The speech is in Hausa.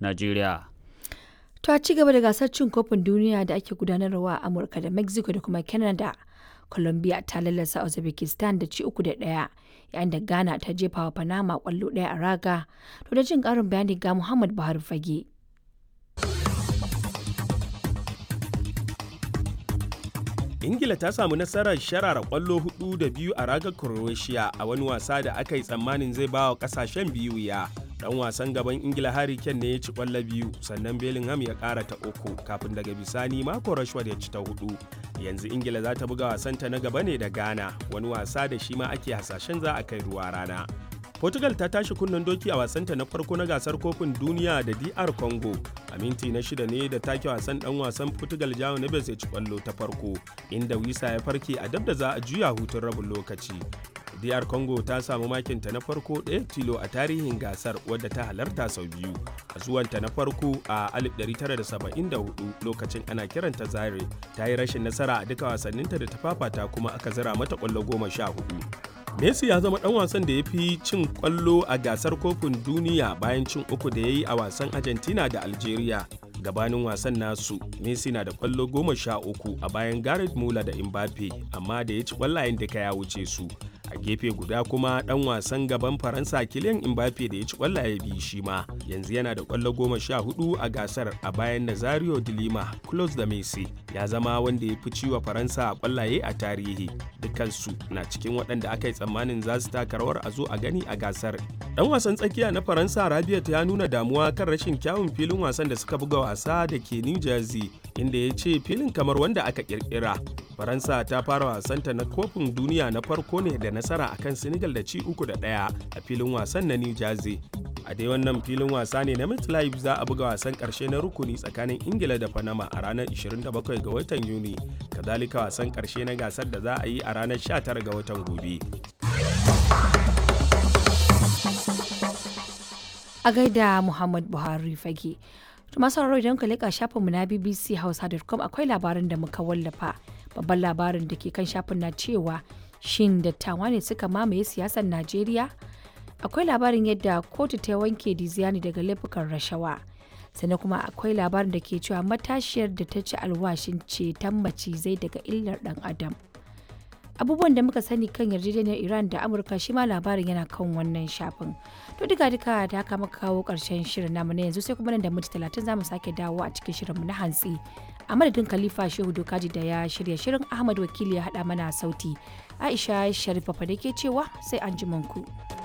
Najeriya. To a ci gaba da gasar cin kofin duniya da ake gudanarwa a Amurka da Mexico da kuma Canada, Colombia ta lallasa Uzbekistan da ci uku da ɗaya, yayin da Ghana ta jefa wa Panama ƙwallo ɗaya a raga. To da jin ƙarin bayani ga Muhammad Buhari Fage. ingila ta samu nasarar sharara kwallo hudu da biyu a ragar croatia a wani wasa da aka yi tsammanin zai ba wa kasashen biyu ya dan wasan gaban ingila harry kane ne ya ci kwallo biyu sannan bellingham ya kara ta uku kafin daga bisani mako rashford ya ci ta hudu yanzu ingila za ta buga wasanta na gaba ne da ghana wani wasa da shi ma ake hasashen za a kai ruwa rana Portugal ta tashi kunnen doki a wasanta na farko na gasar kofin duniya da DR Congo. A minti na shida ne da take wasan dan wasan Portugal Jao Neves ya ci kwallo ta farko, inda Wisa ya farke a dab da za a juya hutun rabin lokaci. DR Congo ta samu makinta na farko ɗaya tilo a tarihin gasar wadda ta halarta sau biyu. A zuwanta na farko a 1974 lokacin ana kiranta Zaire ta yi rashin nasara a duka wasanninta da ta fafata kuma aka zira mata kwallo goma sha hudu. Messi ya zama dan wasan da ya fi cin kwallo a gasar kofin duniya bayan cin uku da ya yi a wasan Argentina da Algeria. Gabanin wasan nasu, Messi na da kwallo goma sha uku a bayan Gareth Muller da Mbappe, amma da ya ci kwallayen duka ya wuce su. A gefe guda kuma dan wasan gaban Faransa Kylian Mbappe da ya ci kwallaye biyu shi ma, yanzu yana da kwallo goma sha hudu a gasar a bayan Nazario de Lima, close da Messi. Ya zama wanda ya fi ciwa Faransa kwallaye a tarihi. Dukansu na cikin waɗanda aka yi tsammanin za su taka rawar a zo a gani a gasar. Dan wasan tsakiya na Faransa Rabiot ya nuna damuwa kan rashin kyawun filin wasan da suka buga wasa da ke New Jersey inda ya ce filin kamar wanda aka kirkira. Faransa ta fara wasanta na kofin duniya na farko ne da nasara akan Senegal da ci uku da ɗaya a filin wasan na New Jersey. a dai wannan filin wasa ne na MetLife za a buga wasan karshe na rukuni tsakanin ingila da panama a ranar 27 ga watan yuni kazalika wasan karshe na gasar da za a yi a ranar 19 ga watan gobe A gaida Muhammad Buhari fage. To masu sauraro idan ka leƙa shafinmu na BBC Hausa.com akwai labarin da muka wallafa. Babban labarin da ke kan shafin na cewa shin dattawa ne suka mamaye siyasar Najeriya? akwai labarin yadda kotu ta wanke Diziani daga laifukan rashawa sannan kuma akwai labarin da ke cewa matashiyar da ta ci alwashin ceton macizai daga illar dan adam abubuwan da muka sani kan yarjejeniyar iran da amurka shi ma labarin yana kan wannan shafin to duka duka da haka muka kawo karshen shirin namu na yanzu sai kuma nan da minti talatin zamu sake dawo a cikin shirinmu na hantsi a madadin khalifa shehu dokaji da ya shirya shirin ahmad wakili ya haɗa mana sauti aisha sharifa da ke cewa sai an ku.